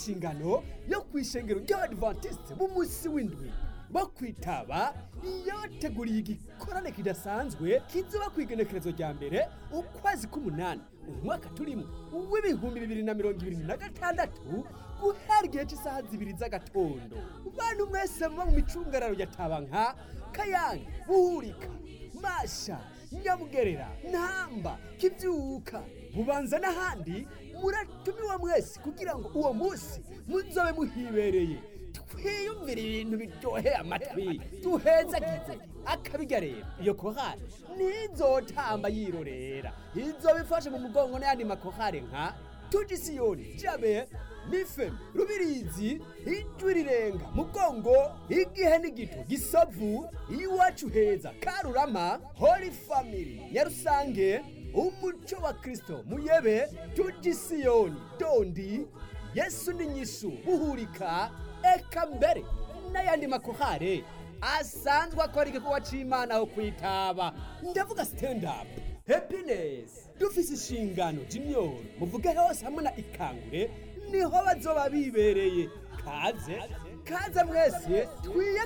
inshingano yo kwishengero ry'abadventiste b'umunsi w'indwi bo kwitaba yabateguriye igikorane kidasanzwe kizoba ku igenekerezo rya mbere ukwezi k'umunani umwaka turimo w'ibihumbi bibiri na mirongo ibiri na gatandatu guhera igihe cy'isaha zibiri z'agatondo bantu mwese muba mu micungararo ya tabanka kayange buhurika masha nyamugerera ntamba kibyuka bubanza n'ahandi muratumiwa mwese kugira ngo uwo munsi muzobe muhibereye twiyumvire ibintu biryoheye amatwi duhezagize akabiga rero iyo kohari ntizotamba yirorera izoba ifashe mu mugongo n'ayandi makohare nka tugisiyoni jabe nifem rubirizi ijwi rirenga mugongo igihe n'igito gisavu iwacu heza karurama holy family nyarusange umuco wa kristo muyebe tugisiyoni dondi yesu ni nyishu buhurika eka mbere n'ayandi makohare asanzwe akora igikorwa c'imana aho kwitaba ndavuga stand up happiness dufise inshingano jimyoro muvuge hose hamwe na ikangure niho bazoba bibereye kaze kaze mwese twiye